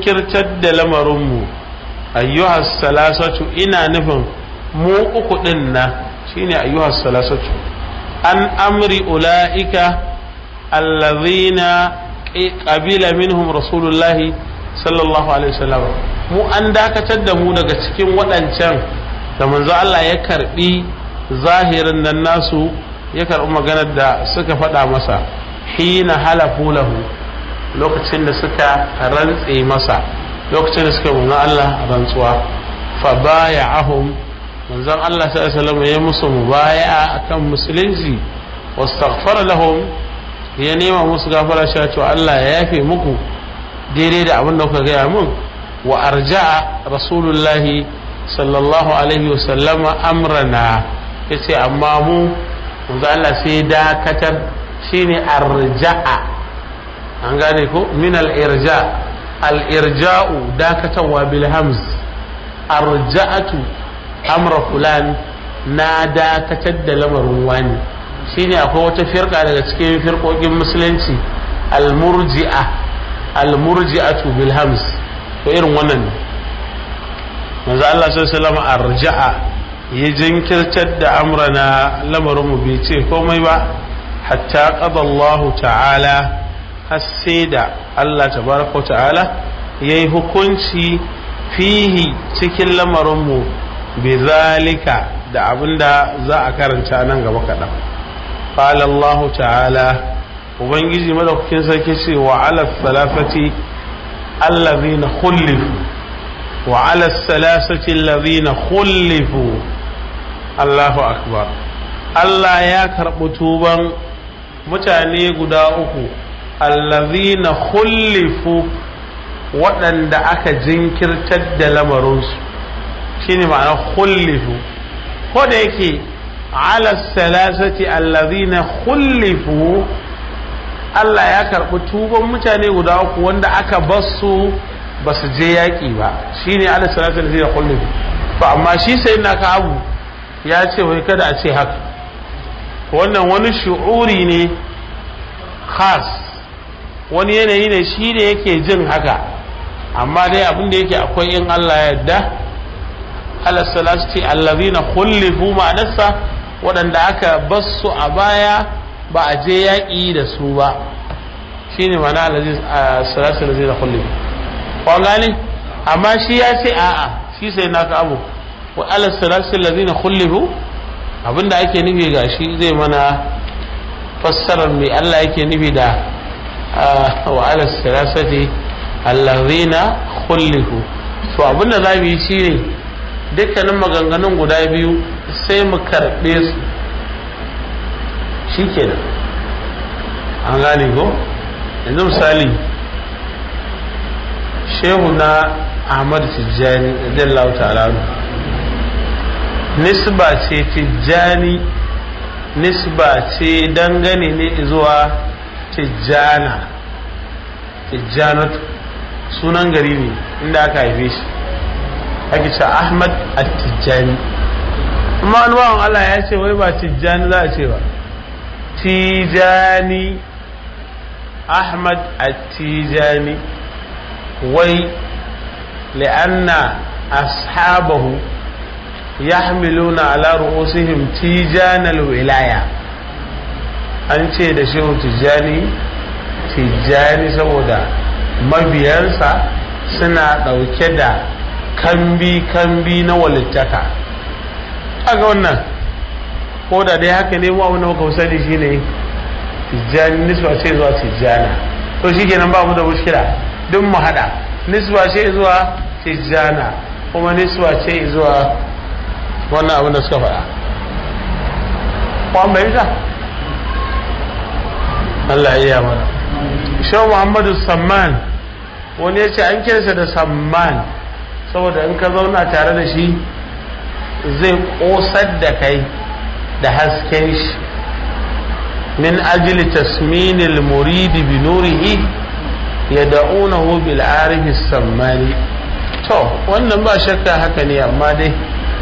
kirtar da lamarinmu ayyuhas salasatu ina nufin mu uku din na shine ayyuhas salasatu an amri ula'ika allazina qabila minhum rasulullahi sallallahu alaihi wasallam mu an dakatar da mu daga cikin waɗancan da manzo Allah ya karbi zahirin nan nasu ya karbi maganar da suka faɗa masa hina halafu lahu lokacin da suka rantse masa lokacin da suka manzon Allah rantsuwa fa baya'ahum manzon Allah sallallahu alaihi wasallam ya musu mubaya'a akan musulunci wastaghfara lahum ya nema musu gafara cewa Allah ya yafe muku daidai da abin da kuka gaya mun wa arja'a rasulullahi sallallahu alaihi wasallama amrana yace amma mu manzo Allah sai dakatar shine arja'a an gane ko min al-irja al-irja'u dakatarwa bil hamz arja'atu amra fulan na dakatar da lamarin wani shine akwai wata firka daga cikin firkokin musulunci al-murji'a al-murji'atu bil hamz to irin wannan ne manzo Allah sallallahu alaihi arja'a ya jinkirtar da amrana lamarin mu bai ce komai ba hatta qada Allah ta'ala har sai da Allah tabaraka ta'ala yayi hukunci fihi cikin lamarin mu bi zalika da abinda za a karanta nan gaba kaɗan qala Allah ta'ala ubangiji madaukakin sarki ce wa ala salafati allazina khulifu wa ala salasati allazina khulifu Allahu akbar Allah ya karɓi tuban mutane guda uku allazina khulifu waɗanda aka jinkirtar da lamarinsu shine ma'ana khulifu ko da yake ala salasati allazina khulifu Allah ya karɓi tuban mutane guda uku wanda aka basu ba su je yaƙi ba shine ala salatu allazina khulifu to amma shi sai na ka abu ya ce wai kada a ce haka wannan wani shu'uri ne khas wani yanayi ne shi ne yake jin haka amma dai abin da yake akwai in Allah ya yarda ala salatu allazina khulifu ma'anarsa waɗanda aka basu a baya ba a je yaƙi da su ba shi ne mana salatu da zai da kullum kwa gane amma shi ya ce a'a shi sai na ka abu wa ala salatu da zai na kullum abinda ake nufi ga shi zai mana fassarar mai Allah yake nufi da wa ala salatu allazina kullihu to abinda za mu yi shi ne dukkanin maganganun guda biyu sai mu karɓe su shi kenan an gane ko yanzu misali shehu na ahmad tijjani radiyallahu ta'ala nisba ce tijjani nisba ce dangane ne zuwa tijjana tijjanatu sunan gari ne inda aka haife shi ake ce ahmad at-tijjani amma wani bawan allah ya ce wai ba tijjani za a ce ba tijani ahmad at-tijani wai li'anna ashabahu yahmiluna ala ru'usihim tijanal wilaya an ce da shehu tijani tijani saboda mabiyansa suna ɗauke da kambi-kambi na walittaka kaga wannan ko da dai haka ne mu abin da muka sani shine tijjani nisba ce zuwa tijjana to shi kenan ba mu da mushkila duk mu hada nisba ce zuwa tijjana kuma nisba ce zuwa wannan abin da suka faɗa kwan bai ta Allah iya mana Shehu Muhammadu Samman wani ya ce an kirsa da Samman saboda in ka zauna tare da shi zai ƙosar da kai da hasken shi min ajili tasminil muridi bi nurihi ya da'unahu bil arifi sammani to wannan ba shakka haka ne amma dai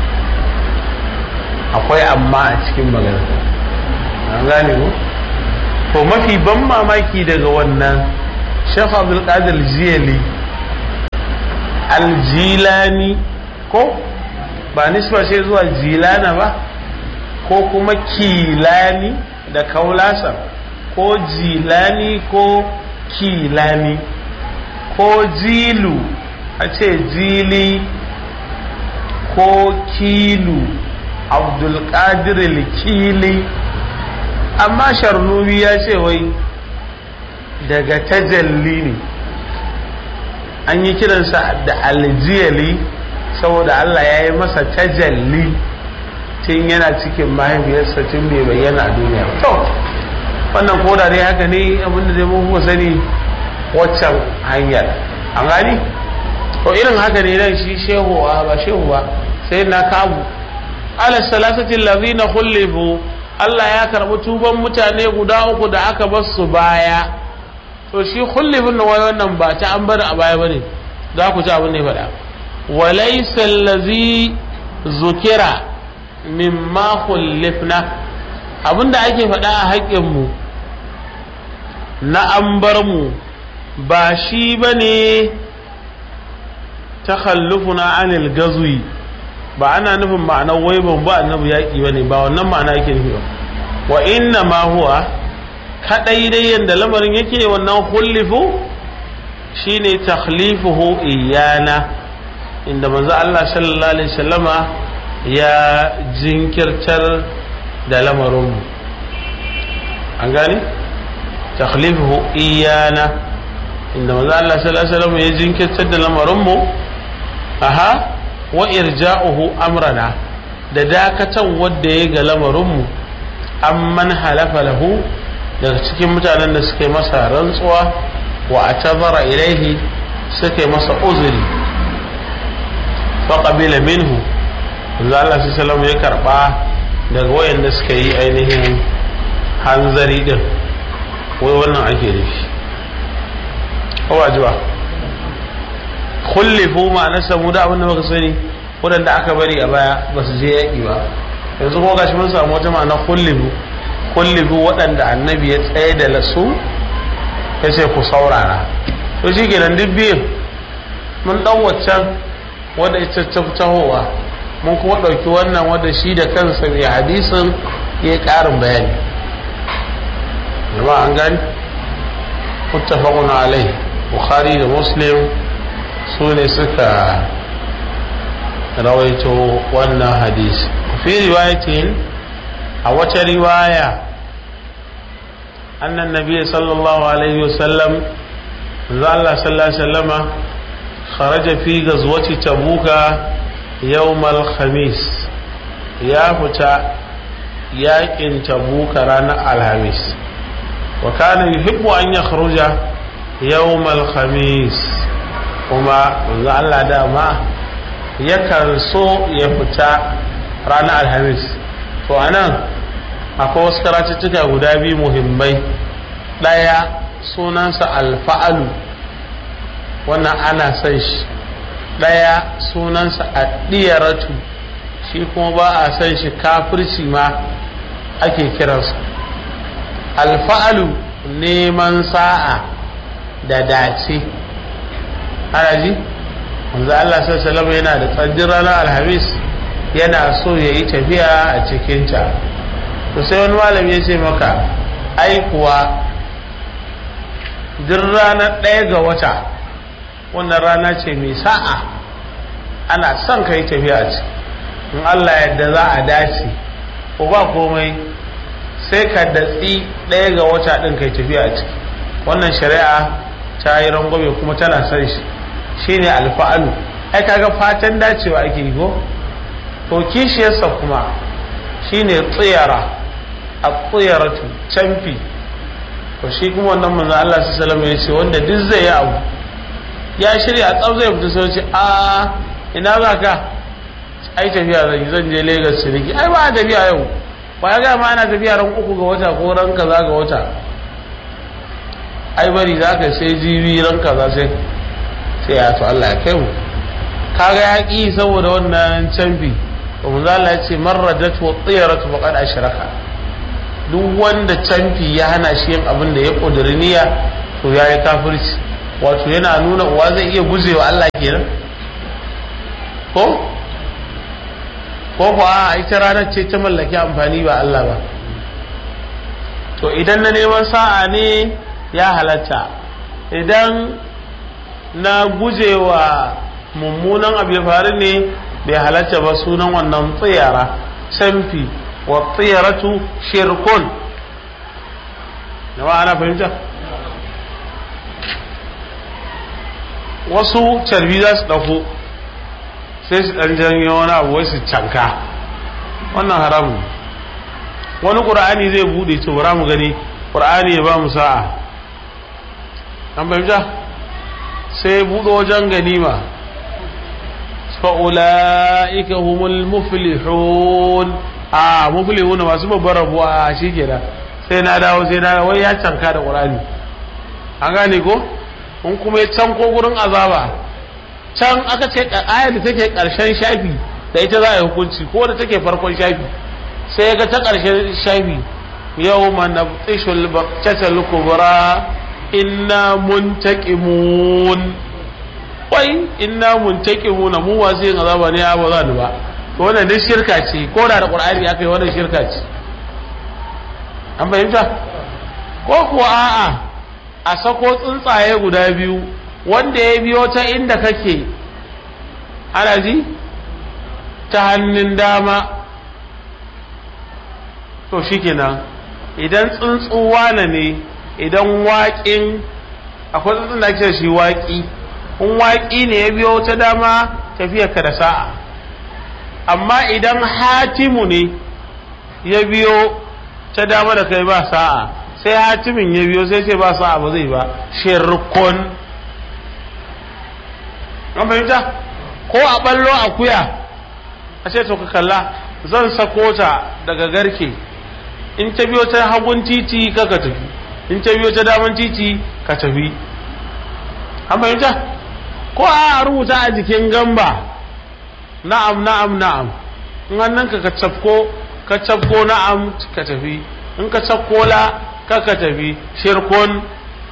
akwai amma a cikin magana an gane ku to mafi ban mamaki daga wannan shekh abdulkadir jiyali aljilani ko ba nisba ce zuwa jilana ba ko kuma kilani da kaulasa ko jilani ko kilani ko jilu a ce jili ko kilu abdulkadir kili amma sharnubi ya ce wai daga tajalli ne an yi kiransa da aljiyali saboda Allah ya yi masa tajalli tun yana cikin mahaifiyarsa tun bai bayyana a duniya to wannan koda dai haka ne abinda zai mun sani waccan hanyar an gani to irin haka ne nan shi shehu ba shehu ba sai na kabu ala salasatin lazina khullifu Allah ya karɓi tuban mutane guda uku da aka bar su baya to shi khullifin da wai wannan ba ta an bar a baya bane za ku ci abin da ya faɗa walaysa allazi zukira mimma khullifna abinda ake faɗa a haƙƙin mu na an bar mu ba shi bane takhallufuna anil gazwi ba ana nufin ma'anar wai ban ba annabi yaƙi ba ne ba wannan ma'ana yake nufi ba wa inna ma huwa kadai dai yanda lamarin yake wannan hullifu shine takhlifuhu iyana inda manzo Allah sallallahu alaihi wasallama ya jinkirtar da lamarin mu an gane takhlifuhu iyana inda manzo Allah sallallahu alaihi wasallama ya jinkirtar da lamarin mu aha wa irja'uhu amrana da dakatan wadda ya ga lamarinmu amman halafa lahu daga cikin mutanen da suka yi masa rantsuwa wa a tazara ilaihi suka yi masa uzuri faƙabila minhu da Allah su salamu ya karɓa daga wayanda suka yi ainihin hanzari din wai wannan ake nufi kowa jiwa kullifu ma'anarsa mu da abinda muka sani waɗanda aka bari a baya ba su je yaƙi ba yanzu kuma gashi mun samu wata ma'ana kullifu kullifu waɗanda annabi ya tsaye da lasu ya ce ku saurara to shi kenan duk biyun mun ɗan waccan wadda ita ta tahowa mun kuma ɗauki wannan wadda shi da kansa mai hadisin ya yi ƙarin bayani jama'a an gani muttafaqun alai bukhari da muslim su ne suka rawaito wannan hadisi fi riwayatin a wata riwaya annan nabi sallallahu alaihi wasallam Allah sallallahu alaihi wasallama kharaja fi gazwati tabuka yawmal khamis ya fita yakin tabuka ranar alhamis wa kana yuhibbu an yakhruja yawmal khamis kuma manzo Allah dama yakan so ya fita ranar alhamis to anan akwai wasu karatuttuka guda biyu muhimmai ɗaya sunansa alfa'alu wannan ana son shi ɗaya sunansa addiyaratu shi kuma ba a son shi kafirci ma ake kiransa alfa'alu neman sa'a da dace ana ji wanzu Allah sallallahu yana da tsaddin ranar alhamis yana so ya yi tafiya a cikinta to sai wani malami ya ce maka ai kuwa duk ranar ɗaya ga wata wannan rana ce mai sa'a ana son ka yi tafiya a ciki in Allah yadda za a dace ko ba komai sai ka datsi ɗaya ga wata ɗin ka yi tafiya a ciki wannan shari'a ta yi rangwame kuma tana son shi shine alfa'alu ai kaga fatan dacewa ake yi ko to kishiyarsa kuma shine tsiyara a tsiyaratu canfi to shi kuma wannan manzo Allah sallallahu alaihi ya ce wanda duk zai yi abu ya shirya a tsab zai fita sai ce a ina za ka ai tafiya zan zan je Lagos ciniki ai ba tafiya yau ba ya ga ma ana tafiya ran uku ga wata ko ran kaza ga wata ai bari za ka sai jibi ran kaza sai sai ya to Allah ya kai mu kaga ya ki saboda wannan canfi kuma za Allah ya ce marradat wa tiyaratu faqad ashraka duk wanda canfi ya hana shi yin abin da ya kudiri niyya to yayi kafirci wato yana nuna uwa zai iya gujewa Allah kenan ko ko kuwa ita ranar ce ta mallaki amfani ba Allah ba to idan na neman sa'a ne ya halatta idan na gujewa mummunan abu ya faru ne bai halatta ba sunan wannan tsiyara canfi wa tsiyaratu shirkun yawa ana fahimta wasu carbi za su ɗauko sai su ɗan janyo wani abu wai su canka wannan haramun wani ƙur'ani zai buɗe to bara mu gani ƙur'ani ya ba mu sa'a an fahimta sai ya buɗe wajen ganima fa'ula'ika humul muflihun a muflihun masu babbar rabuwa shi ke da sai na dawo sai na wai ya canka da ƙur'ani an gane ko in kuma ya canko gurin azaba can aka ce ayar da take ƙarshen shafi da ita za a yi hukunci ko da take farkon shafi sai ya ga ta ƙarshen shafi yau mana tishul baktatal kubra inna muntaqimun wai inna muntaqimuna mu wasu yin azaba ne ba za ni ba to wannan duk shirka ce ko da da qur'ani aka yi wannan shirka ce an fahimta ko kuwa a'a a sako tsuntsaye guda biyu wanda ya biyo ta inda kake ana ji ta hannun dama to shikenan idan tsuntsuwa na ne idan waƙin akwai tsuntsun da ake shi waƙi in waƙi ne ya biyo ta dama tafiyarka da sa'a amma idan hatimu ne ya biyo ta dama da kai ba sa'a sai hatimin ya biyo sai ce ba sa'a ba zai ba shirkun an fahimta ko a ballo akuya a ce to ka kalla zan sako ta daga garke in ta biyo ta hagun titi ka ka tafi in ta biyo ta daman titi ka tafi an fahimta ko a rubuta a jikin gamba na'am na'am na'am in hannun ka ka cafko ka cafko na'am ka tafi in ka cafko la ka ka tafi shirkun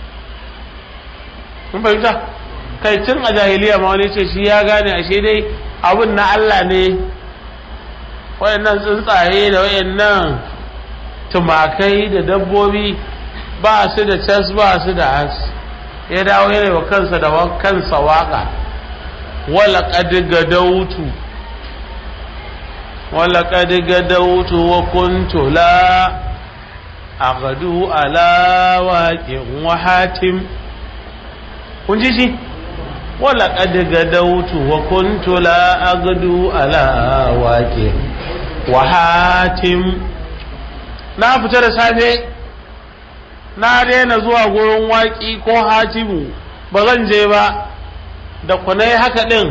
mun fahimta kai tun a jahiliya ma wani ce shi ya gane ashe dai abin na Allah ne wayannan tsuntsaye da wayannan tumakai da dabbobi ba su da cas ba su da as ya dawo yana wa kansa da kansa waka wala qad gadautu wala qad gadautu wa kuntu la aghdu ala waqin wa hatim kun ji shi wala qad gadautu wa kuntu la aghdu ala waqin wa hatim na fita da safe na daina zuwa gurin waƙi ko hatimu ba zan je ba da kunai haka ɗin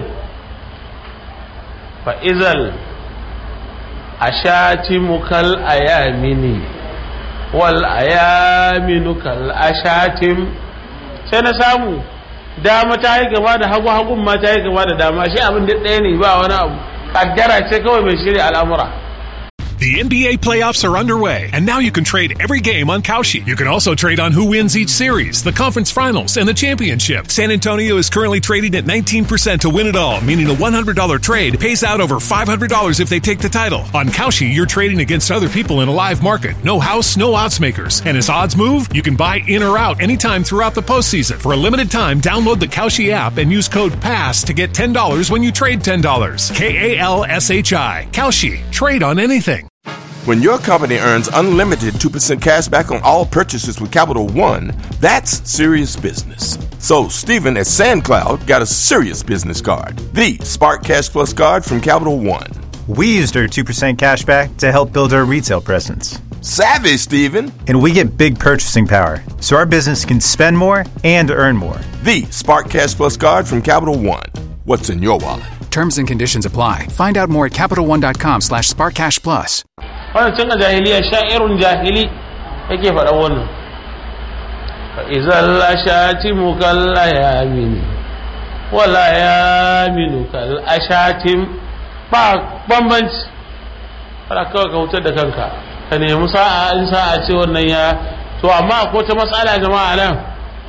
fa'izal a shatimu kal ayamini wal ayaminu kal ashatim sai na samu dama ta yi gaba da hagu hagun ma ta yi gaba da dama shi abin da ɗaya ne ba wani abu kaddara ce kawai mai shirya al'amura The NBA playoffs are underway, and now you can trade every game on Kalshi. You can also trade on who wins each series, the conference finals, and the championship. San Antonio is currently trading at 19% to win it all, meaning a $100 trade pays out over $500 if they take the title. On Kalshi, you're trading against other people in a live market. No house, no odds makers. And as odds move, you can buy in or out anytime throughout the postseason. For a limited time, download the Kalshi app and use code PASS to get $10 when you trade $10. K A L S H I. Kalshi. Trade on anything. When your company earns unlimited 2% cash back on all purchases with Capital One, that's serious business. So, Stephen at SandCloud got a serious business card the Spark Cash Plus card from Capital One. We used our 2% cash back to help build our retail presence. Savvy, Stephen! And we get big purchasing power, so our business can spend more and earn more. The Spark Cash Plus card from Capital One. What's in your wallet? Terms and conditions apply. Find out more at CapitalOne.com slash SparkCashPlus. wannan tun a jahiliya sha'irun jahili yake faɗa wannan fa izal ashati mukalla ya mini wala ya minu kal ashatim ba bambanci fara kawai ka wutar da kanka ka nemi sa'a in sa'a ce wannan ya to amma ko ta matsala jama'a nan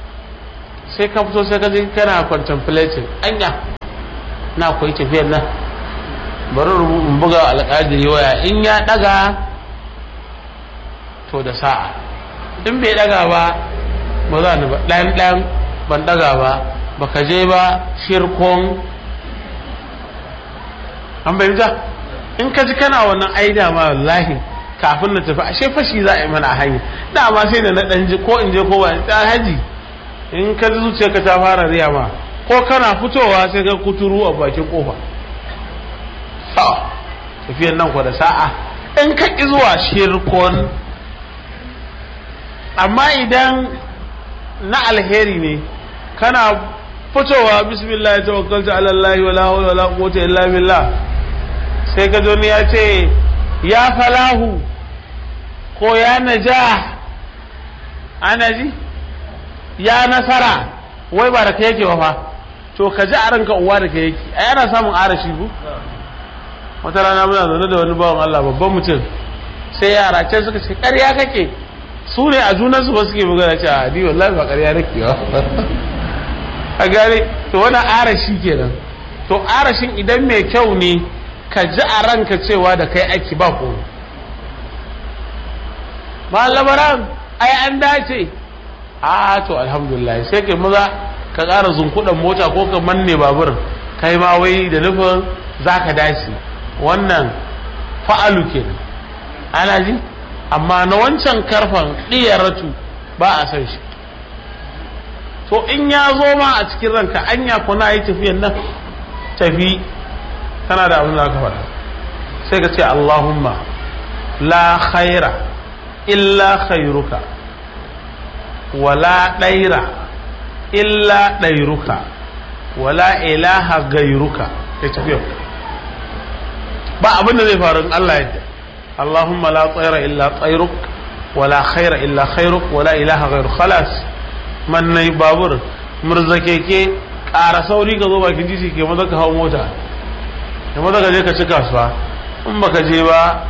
sai ka fito sai ka je kana contemplating anya na koyi tafiyar nan bari in buga alƙadiri waya in ya ɗaga to da sa'a in bai ɗaga ba ba za ni ba ɗan ɗan ban ɗaga ba baka je ba shirkon an bayyanta in ka ji kana wannan aida ma wallahi kafin na tafi ashe fashi za a yi mana a hanya dama sai da na ɗan ji ko in je ko ba ta haji in ka ji zuciyarka ta fara riya ma ko kana fitowa sai ka kuturu a bakin kofa tafiyan nan ku da sa'a in ka ƙi zuwa shirkon amma idan na alheri ne kana fitowa bismillah ya tawakkalta ala Allah wala hawla wala quwwata illa billah sai ka ni ya ce ya falahu ko ya naja ana ji ya nasara wai ba da ka yake fa to ka ji a ranka uwa da ka yake ai ana samun arashi ku wata rana muna zaune da wani bawan Allah babban mutum sai yara can suka ce ƙarya kake su ne a junansu ba suke magana ce a ni wallahi ba ƙarya nake ba a gane to wani arashi kenan to arashin idan mai kyau ne ka ji a ranka cewa da kai aiki ba ko ba labaran ai an dace a to alhamdulillah sai kai maza ka ƙara zunkuɗan mota ko ka manne babur kai ma wai da nufin za ka dace wannan fa'alu kenan ana ji amma na wancan karfan ɗiyaratu ba a san shi to in ya zo ma a cikin ranka anya kuna yi tafiyan nan tafi kana da abin da ka faɗa sai ka ce Allahumma la khaira illa khairuka wala ɗaira illa ɗairuka wala ilaha gairuka ya tafiya ba abin da zai faru in Allah yadda Allahumma la tsaira illa tsairuk wala khaira illa khairuk wala ilaha gairuk khalas man nai babur murza keke ƙara sauri ka zo bakin titi ke maza ka hau mota ke maza ka je ka ci kasuwa in baka je ba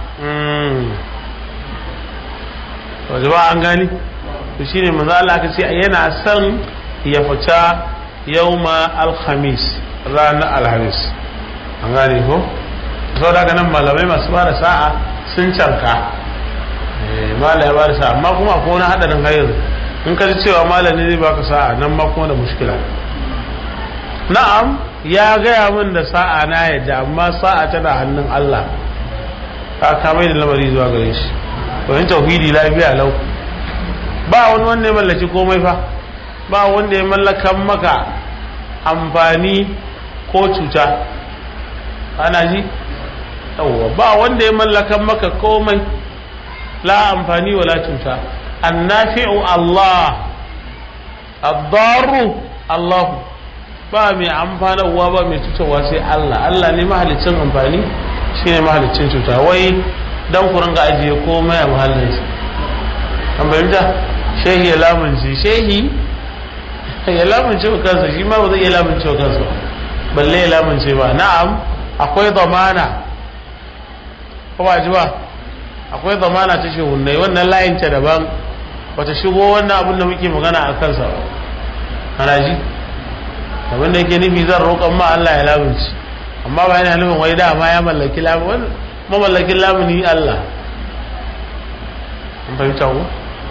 waje ba an gani to shine manzo Allah ka ce yana son ya fita yauma alhamis ranar alhamis an gane ko sau da nan malamai masu ba da sa'a sun canka malai ya ba da sa'a amma kuma ko na haɗarin hayar in ka ji cewa malami zai baka sa'a nan ma kuma da mushkila na'am ya gaya min da sa'a na yadda amma sa'a tana hannun Allah ka kamai da lamari zuwa gare shi wani tauhidi lafiya lau ba wani wanda ya mallaki komai fa ba wanda ya mallakan maka amfani ko cuta ana ji yawwa ba wanda ya mallakan maka komai la amfani wala cuta annafi'u Allah ad-darru Allah ba mai amfanarwa ba mai cutarwa sai Allah Allah ne mahalicin amfani shine mahalicin cuta wai dan ku ringa ajiye komai a mahallinsa an bayyana shehi ya lamunci shehi ya lamunce wa kansa shi ma ba zai iya lamunce wa kansa balle ya lamunce ba na'am akwai zamana ko ba ji ba akwai zamana ta shehunnai wannan layin ta daban bata shigo wannan abin da muke magana a kansa ba ana ji abin da yake nufi zan roƙon ma Allah ya lamunci amma ba yana nufin wai dama ya mallaki lamuni mamallakin lamuni Allah an fahimta ko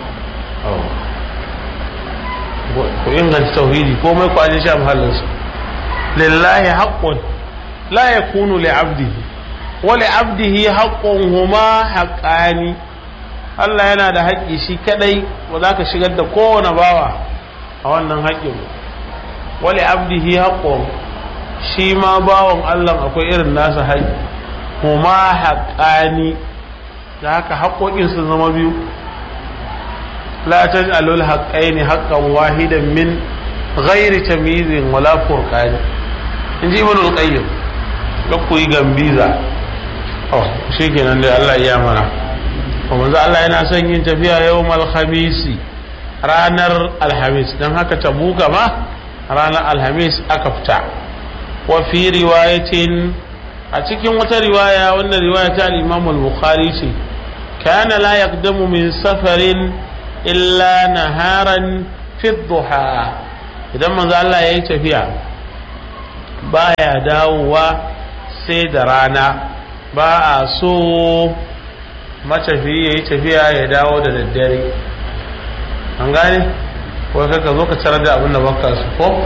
ku inganta tauhidi komai ku aje shi a mahallinsa lillahi haqqun la yakunu li abdihi wa li abdihi haqqun huma haqqani Allah yana da haƙƙi shi kadai ba za ka shigar da kowane bawa a wannan haƙƙin wa li abdihi haqqun shi ma bawan Allah akwai irin nasa haƙƙi huma haqqani da haka haƙƙoƙin sun zama biyu لا تجعلوا الحقين حقا واحدا من غير تمييز ولا فرقان in ji ibn al-qayyim ga ku yi gambiza oh shikenan dai Allah ya mana kuma manzo Allah yana son yin tafiya yawmal khamisi ranar alhamis dan haka tabuka ma ranar alhamis aka fita wa fi riwayatin a cikin wata riwaya wannan riwaya ta al-Imam al-Bukhari ce kana la yaqdamu min safarin illa naharan fi duha idan manzo Allah yayi tafiya baya dawowa sai da rana ba a so matafiyi ya yi tafiya ya dawo da daddare an gane ko ka zo ka tarar da abin da baka su ko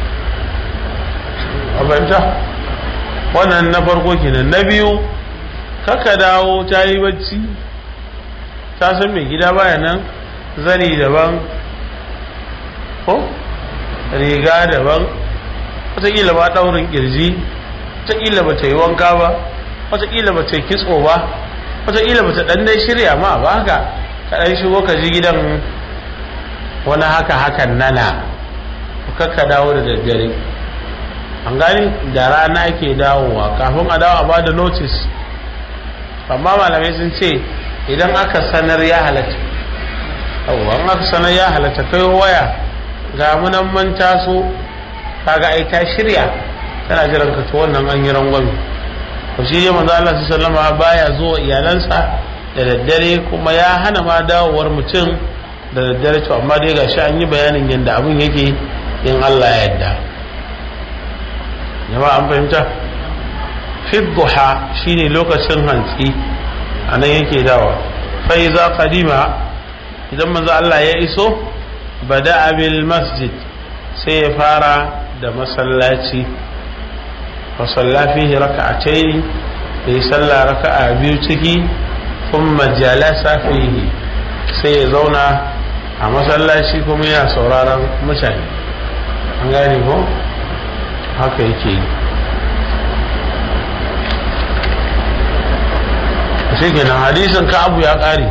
abinta wannan na farko kenan na biyu kaka dawo ta yi bacci ta san mai gida baya nan zani daban ko riga daban wataƙila ba ɗaurin ƙirji wataƙila ba ta yi wanka ba wataƙila ba ta yi kitso ba wataƙila ba ta ɗan dai shirya ma ba haka ka ɗan shigo ka ji gidan wani haka hakan nana kakka dawo da daddare an gani da rana ake dawowa kafin a dawo a ba da notice amma malamai sun ce idan aka sanar ya halatta an aka sanar ya halatta kai waya ga munan man taso kaga ai ta shirya tana jiran ka to wannan an yi rangwami to shi ne manzo Allah sallama baya zuwa iyalansa da daddare kuma ya hana ma dawowar mutum da daddare to amma dai gashi an yi bayanin yadda abin yake in Allah ya yarda jama'a an fahimta fi duha shine lokacin hantsi anan yake dawa fa iza qadima idan manzo Allah ya iso bada bil masjid sai ya fara da masallaci wa salla fihi raka'atayn ya salla raka'a biyu ciki thumma jalasa fihi sai ya zauna a masallaci kuma yana sauraron mutane an gane ko haka yake yi shi kenan hadisin ka abu ya ƙare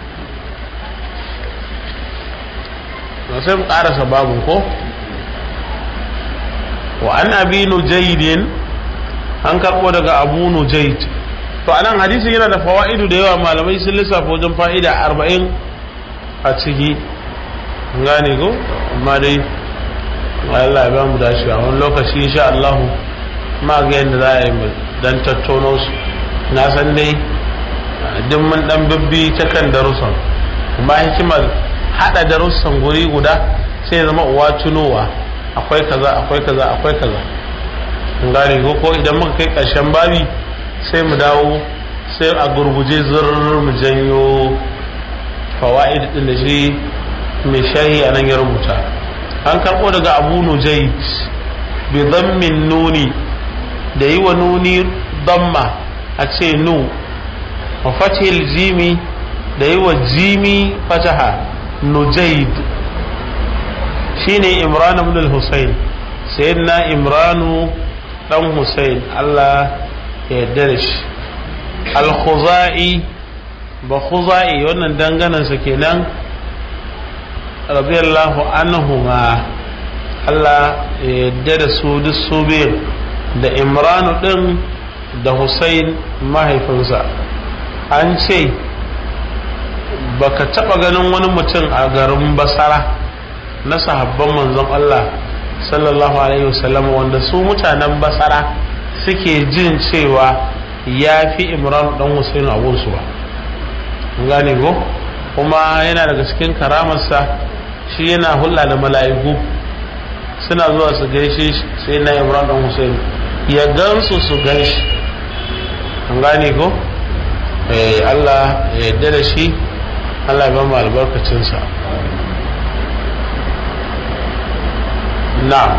na sai mu ƙarasa babu ko wa an abi nujaidin an karɓo daga abu nujaid to anan hadisin yana da fawa'idu da yawa malamai sun lissafa wajen fa'ida arba'in a ciki gane ko amma dai Allah ya ba mu dacewa wani lokaci insha Allah ma ga yadda za a yi dan tattauno su na san dai duk mun dan bibbi ta kan darussan kuma hikimar hada darussan guri guda sai zama uwa tunowa akwai kaza akwai kaza akwai kaza gane ko ko idan muka kai karshen babi sai mu dawo sai a gurguje zurr mu janyo fawaid din da shi mai shahi a nan ya rubuta an karɓo daga abu nujaid bi dammin nuni da yi wa nuni damma a ce nu wa fatihil jimi da yi wa jimi fataha nujaid shine imran ibn al-husayn sayyidina imranu dan husayn Allah ya yarda da shi al-khuzai ba khuzai wannan danganansa kenan radiyallahu anhuma Allah ya yarda da su duk su biyu da imranu din da Hussein mahaifinsa an ce baka taba ganin wani mutum a garin basara na sahabban manzon Allah sallallahu alaihi wasallam wanda su mutanen basara suke jin cewa ya fi imranu dan Hussein a gunsu ba gane ko kuma yana daga cikin karamarsa shi yana hulɗa da mala'iku suna zuwa su gaishe shi sai na imran dan hussein ya gansu su gaishe an gane ko eh Allah ya yarda da shi Allah ya ba mu albarkacinsa na'am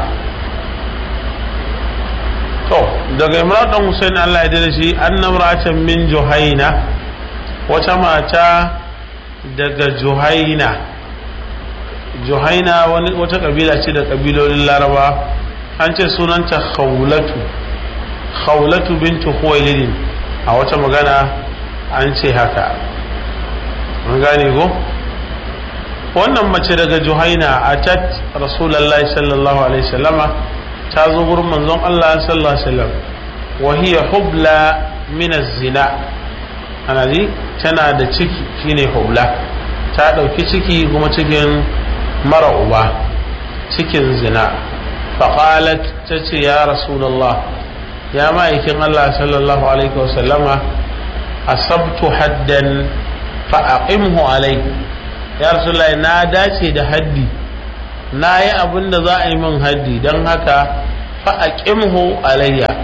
to daga imran dan hussein Allah ya yarda da shi annamratan min juhaina wata mata daga juhaina juhaina wata kabila ce da kabilolin laraba an ce sunanta khawlatu khawlatu bintu khuwailidin a wata magana an ce haka an gane ko wannan mace daga juhaina a tat rasulallah sallallahu alaihi wasallama ta zo gurin manzon Allah sallallahu alaihi wasallam wa hiya hubla min zina ana ji tana da ciki shine hubla ta dauki ciki kuma cikin mara uba cikin zina faƙalat ta ce ya rasulallah ya ma'aikin Allah sallallahu alaihi wasallama asabtu haddan fa'aqimhu alai ya rasulallah na dace da haddi na yi abin da za a yi min haddi don haka fa'aqimhu alayya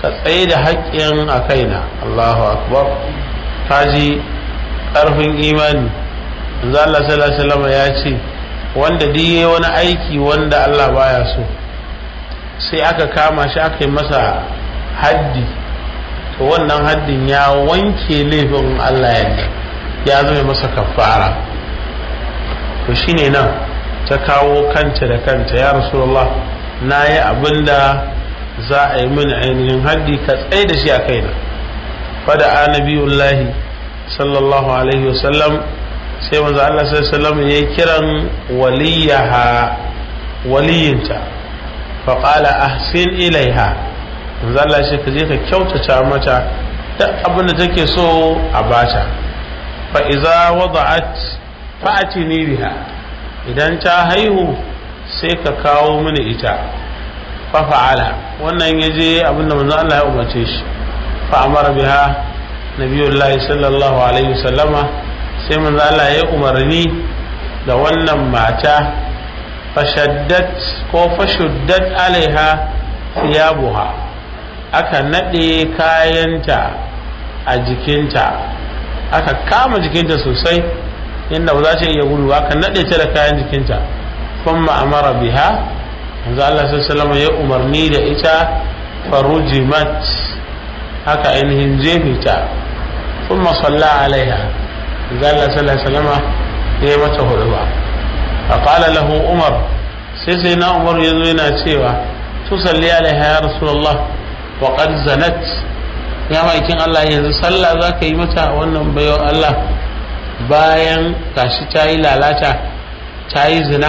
ka tsaye da haƙƙin a kaina Allahu akbar kaji ƙarfin imani manzo Allah sallallahu alaihi wasallam ya ce wanda duk yayi wani aiki wanda Allah baya so sai aka kama shi aka yi masa haddi to wannan haddin ya wanke laifin Allah yadda ya zama masa kafara to shine nan ta kawo kanta da kanta ya rasulullah na yi abinda za a yi mini ainihin haddi ka tsaye da shi a kaina fada annabiyullahi sallallahu alaihi wasallam sai manzo Allah sallallahu alaihi wasallam ya kiran waliyaha waliyinta fa qala ahsin ilaiha manzo Allah shi ka je ka kyautata mata duk abin da take so a bata fa iza wada'at fa'atini biha idan ta haihu sai ka kawo mini ita fa fa'ala wannan yaje abin da manzo Allah ya umarce shi fa amara biha nabiyullahi sallallahu alaihi wasallama sai manzo Allah ya umarni da wannan mata fashaddat ko fashuddat alaiha thiyabuha aka nade kayanta a jikinta aka kama jikinta sosai inda ba za ta iya gudu aka nade ta da kayan jikinta kuma amara biha manzo Allah sallallahu alaihi ya umarni da ita farujimat haka ainihin jefita kuma salla alaiha manzo Allah sallallahu alaihi wasallam ya mata huduba fa qala lahu umar sai sai na umar yazo yana cewa tusalli alaiha ya rasulullah wa qad zanat ya maikin Allah yanzu sallah za ka yi mata wannan bayan Allah bayan gashi ta yi lalata ta yi zina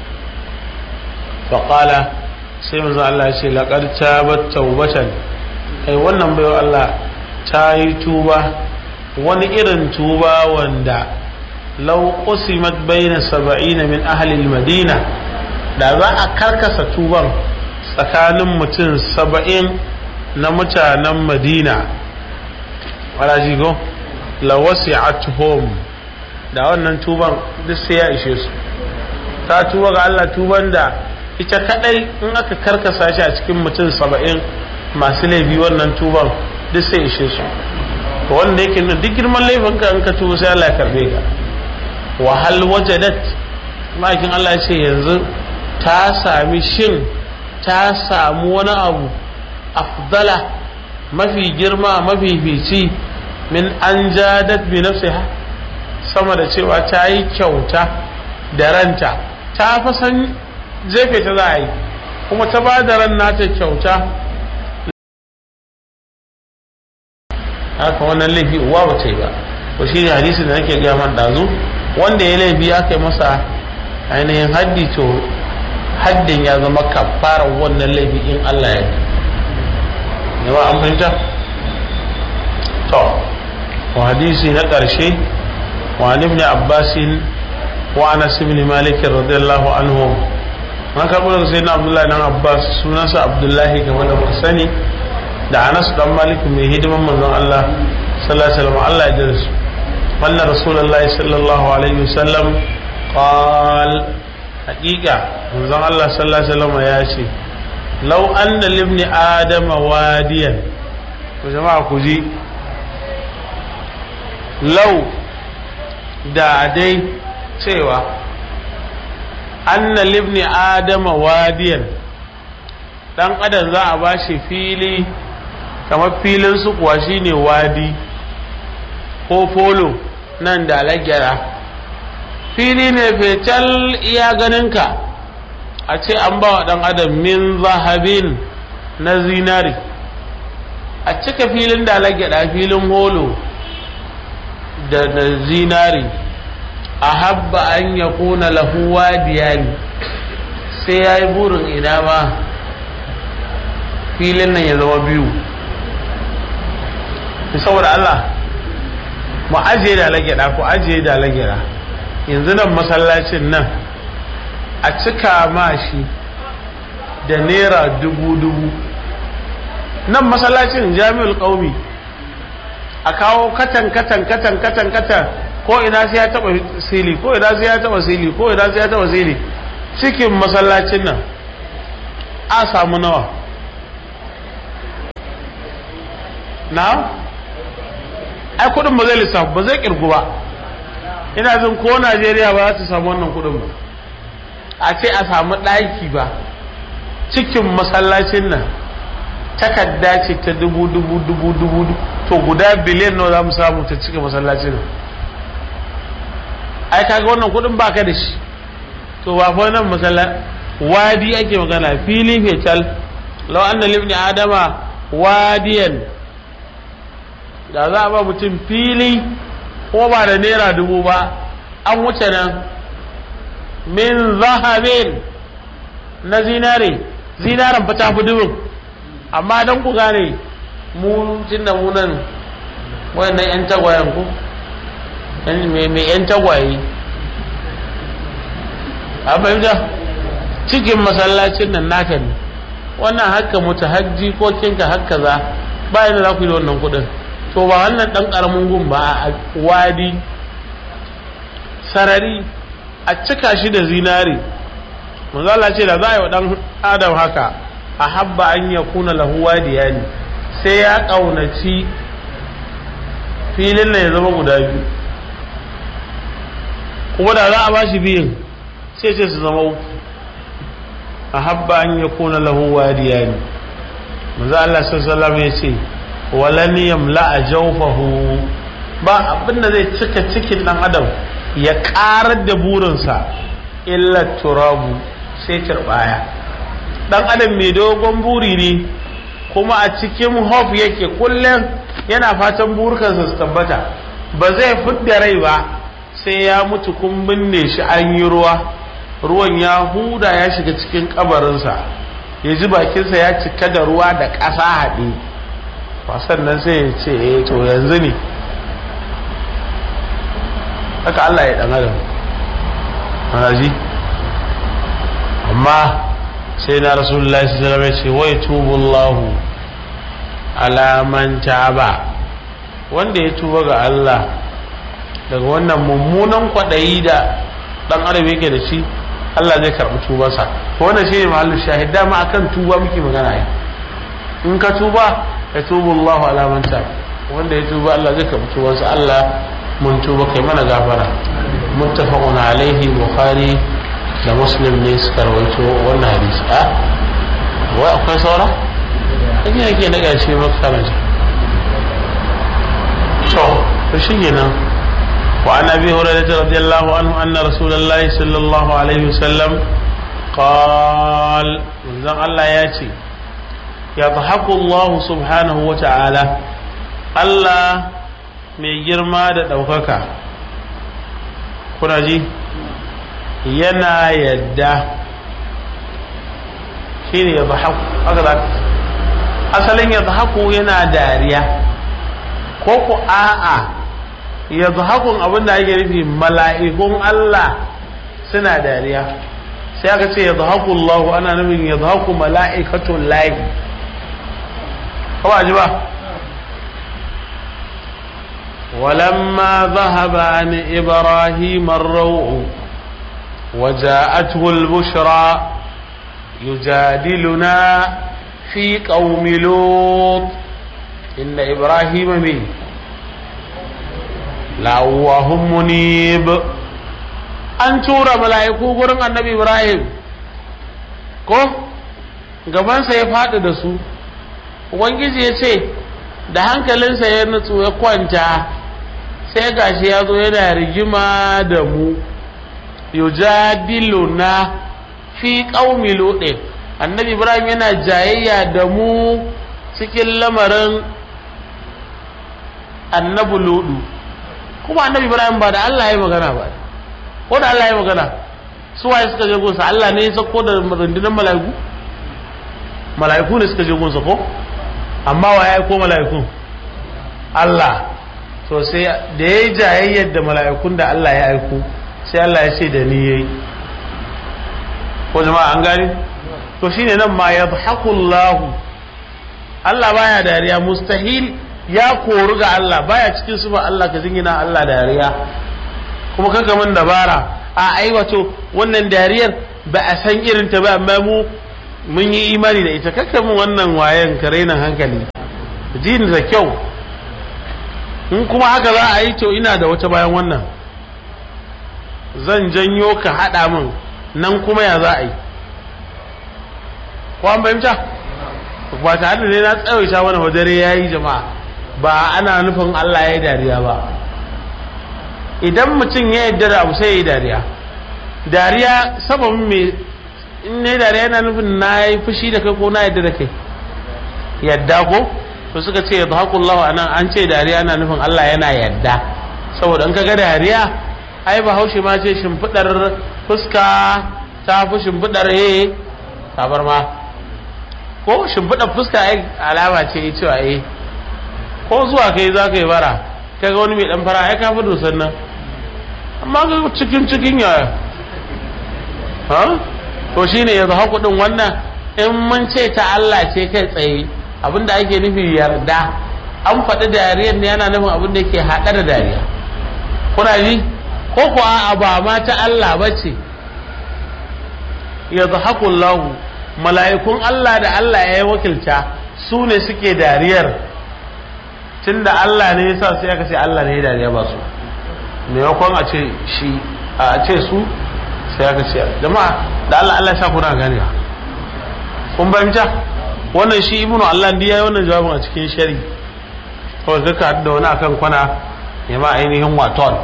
faƙala sai manzo Allah ya ce laƙar ta taubatan kai wannan bayan Allah ta yi tuba wani irin tuba wanda lau qusimat baina saba'ina min ahli madina da za a karkasa tuban tsakanin mutum saba'in na mutanen madina wala jigo la wasi'atuhum da wannan tuban duk sai ya ishe su ta tuba ga Allah tuban da ita kadai in aka karkasa shi a cikin mutum saba'in masu laifi wannan tuban duk sai ishe su to wanda yake nuna duk girman laifin ka in ka tuba sai Allah ya karbe ka wa hal wajadat makin Allah ya ce yanzu ta sami shin ta samu wani abu afdala mafi girma mafi fici min an jadat bi nafsiha sama da cewa ta yi kyauta da ranta ta fa san jefe ta za a yi kuma ta ba da ran nata kyauta haka wannan laifi uwa ba ta yi ba to shi ne hadisi da nake gaya man dazu wanda ya laifi aka yi masa ainihin haddi to haddin ya zama kafarar wannan laifi in Allah ya yi yawa an fahimta to wa hadisi na ƙarshe wa ibn abbasin wa anas ibn malik radiyallahu anhu man karɓo daga sayyidina abdullahi dan abbas sunansa abdullahi game da muka sani da anas dan malik mai hidiman manzon Allah sallallahu alaihi wasallam Allah ya jira su wannan rasulullahi sallallahu alaihi wasallam qal haqiqa manzon Allah sallallahu alaihi wasallam ya ce law anna libni adama wadiyan to jama'a ku ji law da dai cewa anna libni adama wadiyan dan adam za a bashi fili kamar filin su kuwa shine wadi ko polo nan da lagyara fili ne fetal iya ganinka a ce an ba wa dan adam min zahabin na zinari a cika filin da lagyara filin holo da zinari a habba an ya kuna lahuwa diyani sai ya yi burin ina ma filin nan ya zama biyu saboda Allah mu ajiye da lagyada ko ajiye da lagyada yanzu nan masallacin nan a cika ma shi da naira dubu-dubu nan masallacin jami'ul ƙaumi a kawo katan katan katan katan katan ko ina sai ya taba sili ko ina sai ya taba sili ko ina sai ya taba sili cikin masallacin nan a samu nawa na ai kudin ba zai lissafu ba zai kirgu ba ina jin ko najeriya ba za ta samu wannan kudin ba a ce a samu ɗaki ba cikin masallacin nan takarda ce ta dubu dubu dubu dubu to guda biliyan nawa za mu samu ta cika masallacin nan ai kaga wannan kudin baka da shi to ba fa nan masalla wadi ake magana fili fetal law anna libni adama wadiyan da za a ba mutum fili ko ba da naira dubu ba an wuce nan min zahabin na zinare zinaren fa tafi dubin amma don ku gane mu tunda mu nan wayannan yan tagwayen ku mai yan tagwaye a fahimta cikin masallacin nan naka ne wannan haka mutu hajji ko kinka haka za bayan da za ku yi da wannan kudin to ba wannan dan karamin gun ba a wadi sarari a cika shi da zinari manzala ce da za a yi wa dan adam haka a habba an ya kuna lahu wadiya ne sai ya kaunaci filin na ya zama guda biyu kuma da za a ba shi biyun sai ce su zama uku a habba an ya kuna lahu wadiya ne manzo Allah sallallahu ya ce walan yamla a jawfahu ba abin da zai cika cikin dan adam ya karar da burinsa illa turabu sai turbaya dan adam mai dogon buri ne kuma a cikin hof yake kullum yana fatan burkansa su tabbata ba zai fidda rai ba sai ya mutu kun binne shi an yi ruwa ruwan ya huda ya shiga cikin kabarinsa ya ji bakinsa ya cika da ruwa da ƙasa haɗe sannan sai ya ce eh to yanzu ne haka Allah ya ɗan adam ji amma sai na rasulullahi sallallahu alaihi wasallam ce wai tubullahu ala man taba wanda ya tuba ga Allah daga wannan mummunan kwaɗayi da ɗan adam yake da shi Allah zai karɓi tubarsa to wannan shine mahallin shahid dama akan tuba muke magana ai in ka tuba ya tubu Allah ala man taba wanda ya tuba Allah zai karɓi tubarsa Allah mun tuba kai mana gafara muttafaqun alaihi bukhari da muslim ne suka rawaito wannan hadisi a wai akwai saura in yake na gashi maka karanta to to shi kenan وعن ابي هريره رضي الله عنه ان رسول الله صلى الله عليه وسلم قال من الله ياتي يضحك الله سبحانه وتعالى الله mai girma da ɗaukaka kuna ji yana yadda shi ne ya asalin ya yana dariya ko ku a'a ya hakun abin da ake nufi mala'ikun Allah suna dariya sai aka ce ya zahaku Allah ana nufin ya zahaku mala'ikatun lahi kawai ji ba ولما ذهب عن إبراهيم الروع وجاءته البشرى يجادلنا في قوم لوط إن إبراهيم من la'awahun munib an tura mala'iku gurin annabi ibrahim ko gabansa ya faɗi da su ubangiji ya ce da hankalinsa ya nutsu ya kwanta sai gashi ya zo yana rigima da mu yujadiluna fi qaumi lude annabi ibrahim yana jayayya da mu cikin lamarin annabi ludu kuma annabi ibrahim ba da Allah ya magana ba ko da Allah ya magana su waye suka je gunsa Allah ne ya sako da rundunar mala'iku mala'iku ne suka je gunsa ko amma wa ya ko mala'iku Allah to sai da yayi jayayyar da mala'ikun da Allah ya aiko sai Allah ya ce da ni yayi ko jama'a an gani to shine nan ma yadhaku Allah Allah baya dariya mustahil ya koru ga Allah baya cikin sufa Allah ka jingina Allah dariya kuma kanka mun dabara a ai wato wannan dariyar ba a san irin ta ba amma mu mun yi imani da ita kanka mun wannan wayan ka raina hankali jini da kyau in kuma haka za a yi to ina da wata bayan wannan zan janyo ka haɗa min nan kuma ya za a yi ko an fahimta ba tare da ne na tsawaita wani dare ya yi jama'a ba ana nufin Allah ya yi dariya ba idan mutum ya yarda da abu sai ya yi dariya dariya sababin me in ne dariya yana nufin na yi fushi da kai ko na yarda da kai yadda ko to suka ce ya zahakullahu anan an ce dariya ana nufin Allah yana yadda saboda in ka ga dariya ai bahaushe ma ce shimfiɗar fuska ta fi shimfiɗar he tabarma ko shimfiɗar fuska ai alama ce cewa eh ko zuwa kai za ka yi bara kai ga wani mai ɗan fara ai ka fi dosan nan amma ga cikin cikin yaya ha to shine ya zahaku ɗin wannan in mun ce ta Allah ce kai tsaye abinda ake nufi yarda an faɗi dariyar ne yana nufin abinda ke haɗa da dariya kuna ji ko kuwa a ba ma ta Allah ba ce ya lahu mala'ikun Allah da Allah ya yi wakilta su ne suke dariyar tun da Allah ne ya sa sai aka ce Allah ne ya dariya ba su maimakon a ce shi a ce su sai aka ce jama'a da Allah Allah ya sa kuna gani kun fahimta wannan shi ibnu Allah ndi yayi wannan jawabin a cikin shari kawai kaka da wani akan kwana ya ma ainihin waton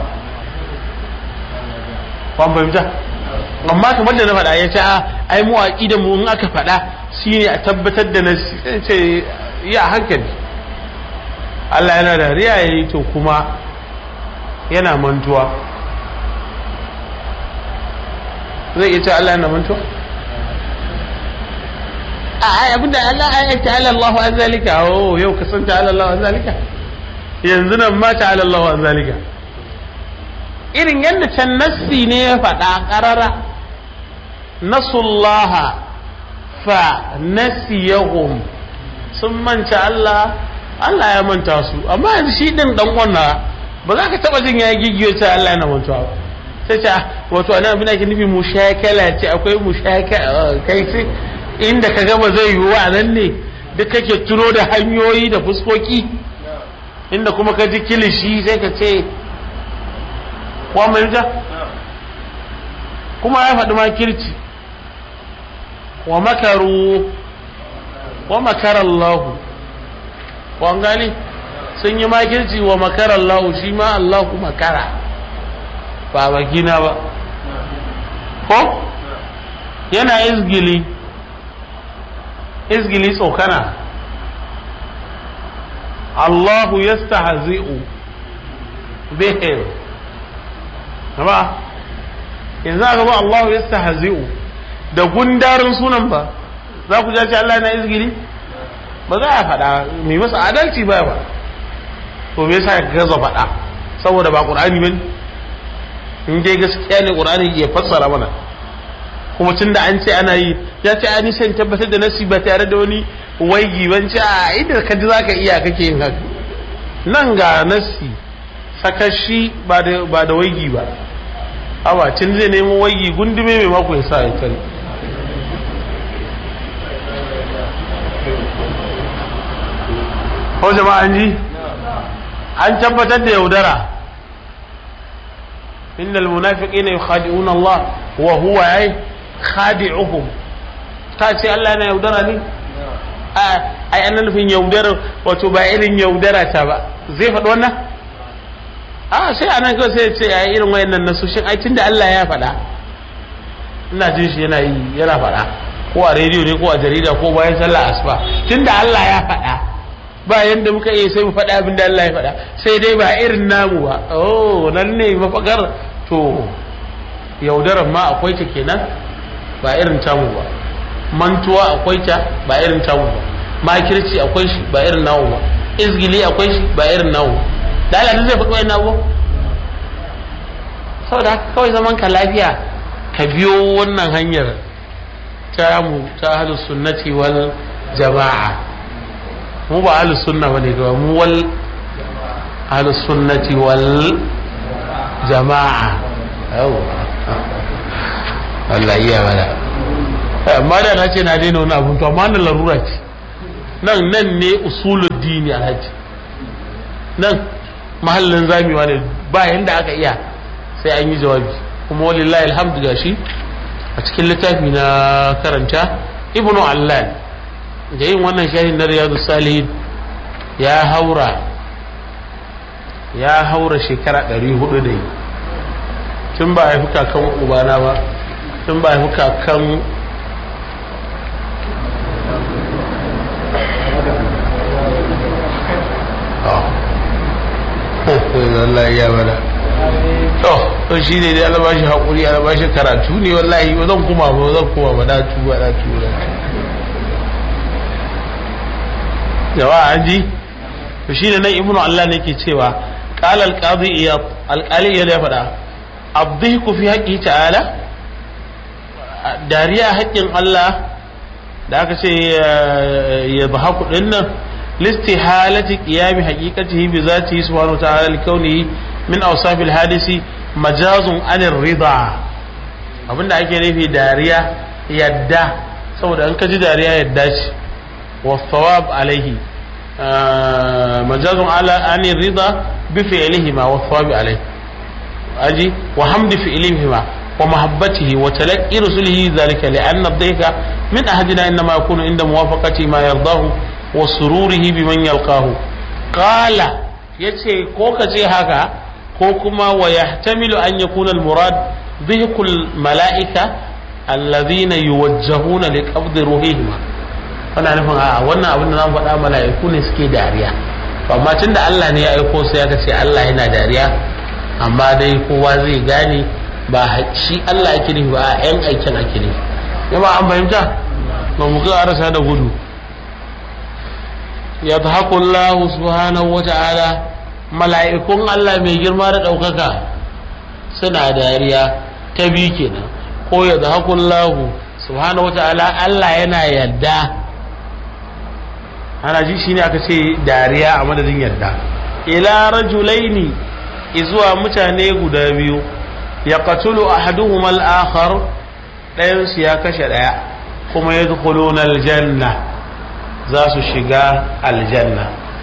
kwan fahimta amma kamar da na faɗa ya ce ai mu da mu in aka faɗa shine a tabbatar da na ce ya hankali Allah yana da riya yayi to kuma yana mantuwa zai iya ce Allah yana mantuwa a abinda Allah ya ta'ala Allah an zalika oh yau ka san ta'ala Allah an zalika yanzu nan ma ta'ala Allah an zalika irin yadda can nassi ne ya faɗa ƙarara nasullaha fa nasiyahum sun manta Allah Allah ya manta su amma yanzu shi din dan wannan ba za ka taba jin ya gigiyo ta Allah yana mantuwa ba sai ta wato anan abin da ke nufi mushakala ce akwai mushakala kai sai inda ka gaba zai yiwu a nan ne duk kake tuno da hanyoyi da fuskoki inda kuma ka ji kilishi sai ka ce wa mai ja kuma ya faɗi makirci wa makaru wa makarallahu wa gani sun yi makirci wa makarallahu shi ma Allahu makara ba bakina ba ko yana izgili izgili tsokana Allahu yastahzi'u bihim ba yanzu aka ba Allahu yastahzi'u da gundarin sunan ba za ku ce Allah na izgili ba za a faɗa mai masa adalci ba ba to me yasa ka gaza faɗa saboda ba Qur'ani bane in dai gaskiya ne Qur'ani ya fassara mana kuma tun da an ce ana yi ya ce ani sai tabbatar da nasi ba tare da wani waigi ban ce a inda ka ji zaka iya kake yin haka nan ga nasi sakashi ba da ba da waigi ba awa tun zai nemo waigi gundume mai mako ya sa ya tare ko jama'a an ji an tabbatar da yaudara innal munafiqina yukhadi'una Allah wa huwa ay khadi'uhum ta ce Allah na yaudara ne ai an nufin yaudara wato ba irin yaudara ta ba zai faɗi wannan a sai anan kawai sai ce ai irin wayannan nasoshin ai tunda Allah ya faɗa ina jin shi yana yi yana faɗa ko a rediyo ne ko a jarida ko bayan sallah asuba tunda Allah ya faɗa ba yanda muka iya sai mu faɗa abin da Allah ya faɗa sai dai ba irin namu ba oh nan ne mafakar to yaudaran ma akwai ta kenan ba irin tamu ba mantuwa akwai ta ba irin tamu ba makirci akwai shi ba irin namu ba izgili akwai shi ba irin namu da Allah zai faɗi wannan abu saboda haka kawai zaman ka lafiya ka biyo wannan hanyar ta mu ta ahlus sunnati wal jama'a mu ba ahlus sunna bane ga mu wal ahlus sunnati wal jama'a yawa Allah iya mana amma da na ce na daina wani abun to amma na larura ce nan nan ne usulul dini alhaji nan mahallin zamewa ne ba yanda aka iya sai an yi jawabi kuma walillahi alhamdu gashi a cikin littafi na karanta ibnu allan da yin wannan shahin na riyadu salihin ya haura ya haura shekara 400 da yi tun ba haifi kakan ubana ba tun ba haifi kakan Allah ya bada to to shi ne dai Allah bashi hakuri Allah bashi karatu ne wallahi ba zan kuma ba zan kuma ba da tuba da tuba jama'a an ji to shi ne nan ibnu Allah ne ke cewa qala al-qadi iyad al-qali ya faɗa abdiku fi haqqi ta'ala dariya haƙƙin Allah da aka ce ya bahaku din nan لاستحالة قيام حقيقته بذاته سبحانه وتعالى لكونه من أوصاف الحادث مجاز عن الرضا abinda ake nufi dariya yadda saboda an kaji dariya yadda ce wa thawab alaihi majazun ala ani rida bi fi'lihima wa thawab alaihi aji wa hamdi fi'lihima wa mahabbatihi wa talaqqi rusulihi dhalika li'anna ad-dhika min ahadina inma yakunu inda muwafaqati ma yardahu wa sururihi biman yalqahu qala yace ko ka ce haka ko kuma wa yahtamilu an yakuna al-murad dhikul malaika alladhina yuwajjahuna li qabd ruhihim kana nufin a wannan abin da zan faɗa mala'iku ne suke dariya to amma tunda Allah ne ya aiko sai aka ce Allah yana dariya amma dai kowa zai gane ba shi Allah ake nufi ba a yan aikin ake nufi yaba an fahimta ba mu ga arasa da gudu yadhaku Allah subhanahu wa ta'ala mala'ikun Allah mai girma da ɗaukaka suna dariya ta bi kenan ko yadhaku Allah subhanahu wa ta'ala Allah yana yadda ana ji shine aka ce dariya a madadin yadda ila rajulaini izuwa mutane guda biyu ya qatulu ahaduhuma al-akhar ɗayan su ya kashe ɗaya kuma yadkhuluna al-janna za su shiga aljanna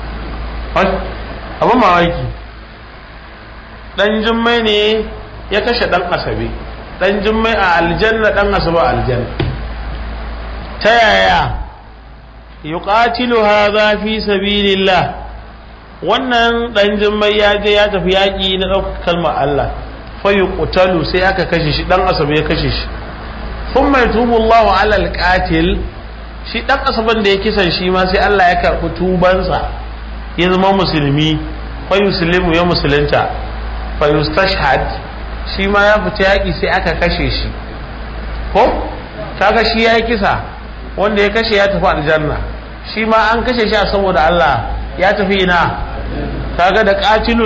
abin mamaki ɗan jimmai ne ya kashe ɗan asabe ɗan jimmai a aljanna ɗan asabe a aljanna ta yaya yuqatilu hadha fi sabilillah wannan ɗan jimmai ya je ya tafi yaƙi na ɗaukar kalmar Allah fa yuqtalu sai aka kashe shi ɗan asabe ya kashe shi thumma yatubu Allahu ala al-qatil shi ɗan asaban da ya kisan shi ma sai Allah ya karɓi tubansa ya zama musulmi fa yuslimu ya musulunta fa yustashhad shi ma ya fita yaƙi sai aka kashe shi ko kaga shi ya yi kisa wanda ya kashe ya tafi aljanna shi ma an kashe shi a saboda Allah ya tafi ina kaga da qatilu